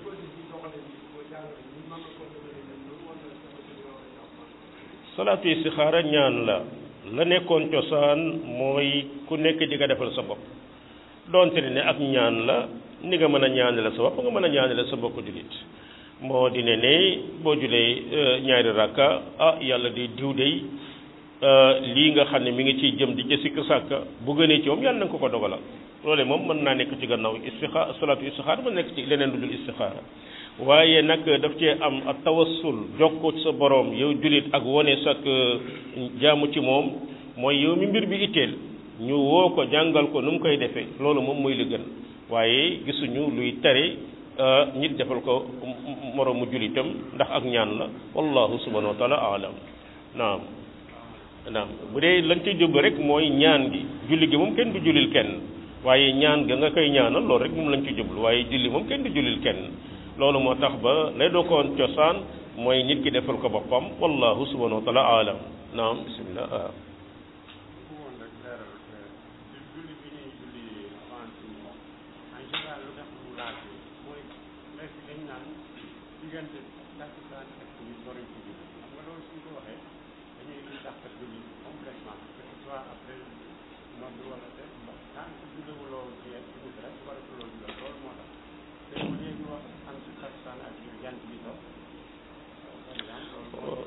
salaatu istixaara ñaan la la nekkoon cosaan mooy ku nekk di nga defal sa bopp doonte ne ak ñaan la ni nga mën a ñaanale sa bopp nga mën a ñaanale sa bokk jullit moo di ne ne boo julee ñaari rakka ah yàlla di diw dey lii nga xam ne mi ngi ciy jëm di ca sikk sàkka bu gënee ci moom yàlla na nga ko ko dogalal loole moom mën naa nekk ci gannaaw istixaar salaatu istixaar mën nekk ci leneen lu dul istixaara waaye nag daf cee am ak tawassul jokkoo ci sa boroom yow julit ak wone sak jaamu ci moom mooy yow mi mbir bi itteel ñu woo ko jàngal ko nu mu koy defee loolu moom mooy li gën waaye gisuñu luy tere nit defal ko moroomu julitam ndax ak ñaan la wallahu subhanahu wa taala alam naam naam bu dee lañ ciy jublu rek mooy ñaan gi julli gi moom kenn du jullil kenn waaye ñaan ga nga koy ñaanal loolu rek moom lañ ci jublu waaye julli moom kenn du jullil kenn loolu moo tax ba lay doo koon cosaan mooy nit ki defal ko boppam wallahu subhanahu wa taala alam naam bismillah waaw diggante takkusaan ak timis waruñ ci julli xam nga loolu suñ ko waxee dañuy indi dàqat julli complètement que ce soit après nodd wala te tant que julliwuloo ci timis rek waratuloo julli loolu moo tax te au lieu ñu wax entre takkusaan ak jant bi so par exemple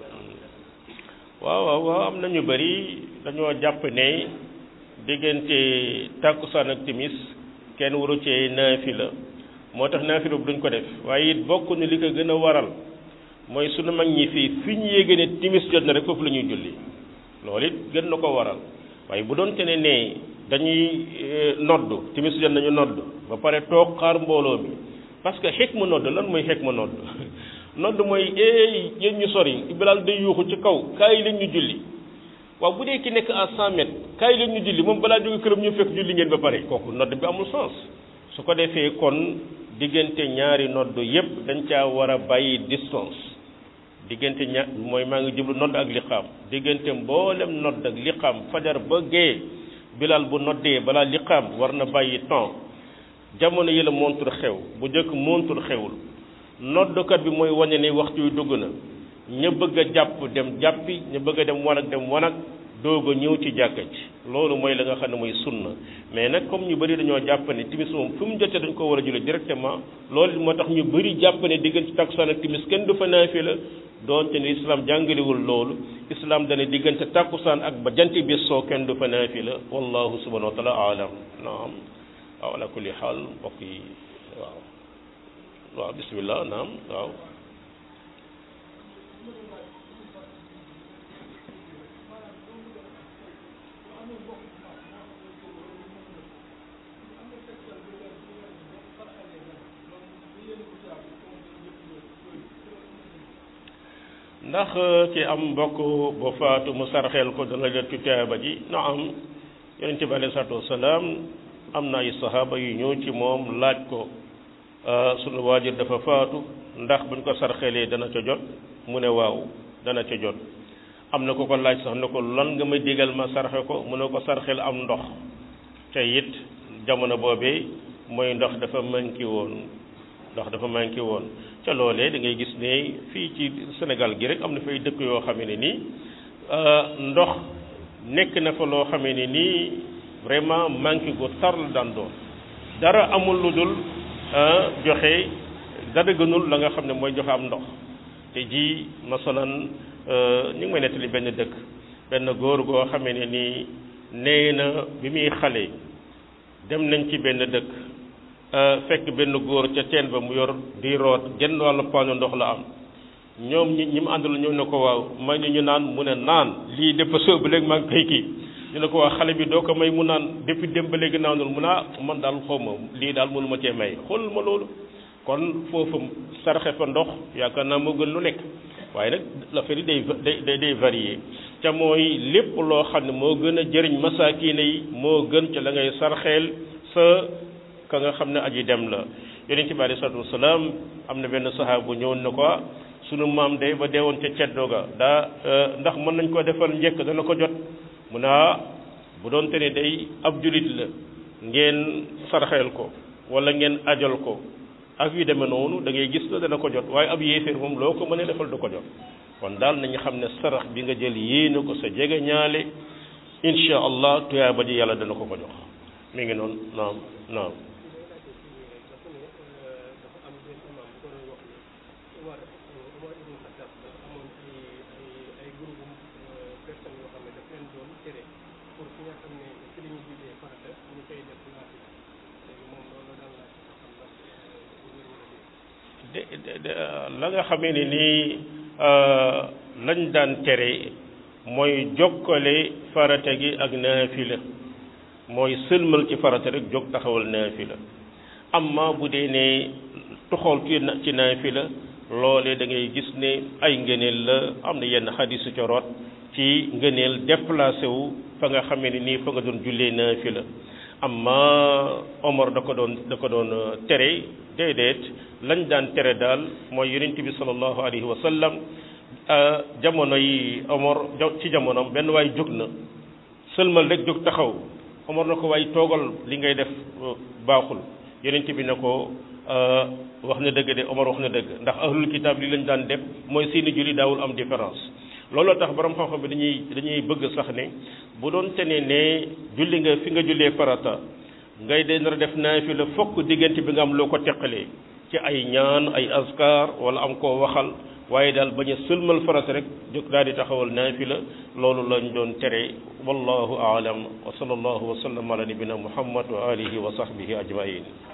waaw waaw waaw am na ñu bëri dañoo jàpp ne diggante takkusaan ak timis kenn waru cee naafila moo tax naafila bu duñ ko def waaye it bokk ni li ko gën a waral mooy sunu mag ñi fii fi ñu yéege ne timis jot na rek foofu la ñuy julli loolu it gën na ko waral waaye bu doon te ne ne dañuy nodd timis jot nañu nodd ba pare toog xaar mbooloo mi parce que xeek ma nodd lan mooy xeek ma nodd nodd mooy eey yéen ñu sori Bilaal day yuuxu ci kaw kaay leen ñu julli waaw bu dee ki nekk à cent mètres kaay leen ñu julli moom balaa jóge këram ñu fekk julli ngeen ba pare kooku nodd bi amul sens su ko defee kon diggante ñaari nodd yépp dañ caa war a bàyyi distance diggante ña mooy maa ngi jublu nodd ak liqaam diggante mboolem nodd ak liqaam fajar ba gee bilal bu noddee balaa liqaam war na bàyyi temps jamono yi la montur xew bu njëkk montur xewul noddkat bi mooy wane ne waxtu yu dugg na ña bëgg a jàpp dem jàppi ña bëgg a dem wanag dem wanag doog a ñëw ci jàkka ci loolu mooy la nga xam ne mooy sunna mais nag comme ñu bëri dañoo jàpp ne timis moom fu mu jotee dañ ko war a julli directement loolu moo tax ñu bëri jàpp ne diggante takkusaan ak timis kenn du fa naafila doonte ne islam jàngalewul loolu islam dana diggante takkusaan ak ba jant bi soo kenn du fa naafila wallahu subhanahu wa taala alam naam waaw ala kulli xaal mbokk yi waaw waaw bismillah naam waaw ndax ki am mbokk bu faatu mu sarxeel ko dana jot ci tuyaaba ji na am yonente bi alayhi salaatu wasalaam am na ay sahaaba yu ñëw ci moom laaj ko sunu waajur dafa faatu ndax buñ ko sarxeelee dana ca jot mu ne waaw dana ca jot am na ko ko laaj sax ne ko lan nga may digal ma sarxe ko mu ne ko sarxel am ndox te it jamono boobee mooy ndox dafa manqué woon ndox dafa manqué woon ca loolee da ngay gis ne fii ci Sénégal gi rek am na fay dëkk yoo xamee ne nii ndox nekk na fa loo xamee ne nii vraiment manqué gu tar la daan doon dara amul lu dul joxe dara gënul la nga xam ne mooy joxe am ndox te ji masalan ñu ngi may nettali benn dëkk benn góor goo xamee ne nii nee na bi muy xale dem nañ ci benn dëkk fekk benn góor ca teen ba mu yor di root genn wàllu paanu ndox la am ñoom ñi ñi mu àndal ñëw ne ko waaw may ñu ñu naan mu ne naan lii dafa soobu léegi maa ngi koy kii ñu ne ko waa xale bi doo ko may mu naan depuis dem ba léegi naanul mu naa man daal xaw ma lii daal mënu ma cee may xool ma loolu kon foofu sarxe fa ndox yaakaar naa moo gën lu nekk waaye nag l'affaire yi day day day varier ca mooy lépp loo xam ne moo gën a jëriñ masaakiine yi moo gën ca la ngay sarxeel sa ka nga xam ne aji dem la yonent bi alayhi salaatu wasalaam am na benn sahaaba bu ñëwoon na ko sunu maam day ba deewoon ca ceddo ga daa ndax mën nañ ko defal njëkk dana ko jot mu ne bu doon te ne day ab julit la ngeen sarxeel ko wala ngeen ajal ko ak yu demee noonu da ngay gis la dana ko jot waaye ab yéeféer moom loo ko mën a defal du ko jot kon daal nañu xam ne sarax bi nga jël yéene ko sa jege ñaale insha allah tuyaaba ji yàlla dana ko ko jox mi ngi noonu naam naam la nga xamee ne nii lañ daan tere mooy jokkale farata gi ak naafila mooy sëlmal ci farata rek jóg taxawal naafila amma bu dee ne toxool ci naafila loole da ngay gis ne ay ngëneel la am na yenn xadisu coroot ci ngëneel déplacé wu fa nga xamee ne nii fa nga doon jullee naafila amma Omar da ko doon da ko doon tere déedéet lañ daan tere daal mooy yonent bi sallallahu alayhi wa sallam jamono yi Omar ci jamonoom benn waay jóg na sëlmal rek jóg taxaw Omar na ko waay toogal li ngay def baaxul yonent bi ne ko wax na dëgg de Omar wax na dëgg ndax ahlul kitaab li lañ daan def mooy seeni julli daawul am différence looloo tax borom xam-xam bi dañuy dañuy bëgg sax ne bu doon te ne ne julli nga fi nga jullee farata ngay de nar a def naafila fokk diggante bi nga am loo ko teqalee ci ay ñaan ay askar wala am koo waxal waaye daal bañ a sëlmal farata rek jóg daal di taxawal naafila loolu lañ doon tere wallahu aalam wa sallallahu wa sallam ala nabina muhammad wa alihi wa sahbihi ajmain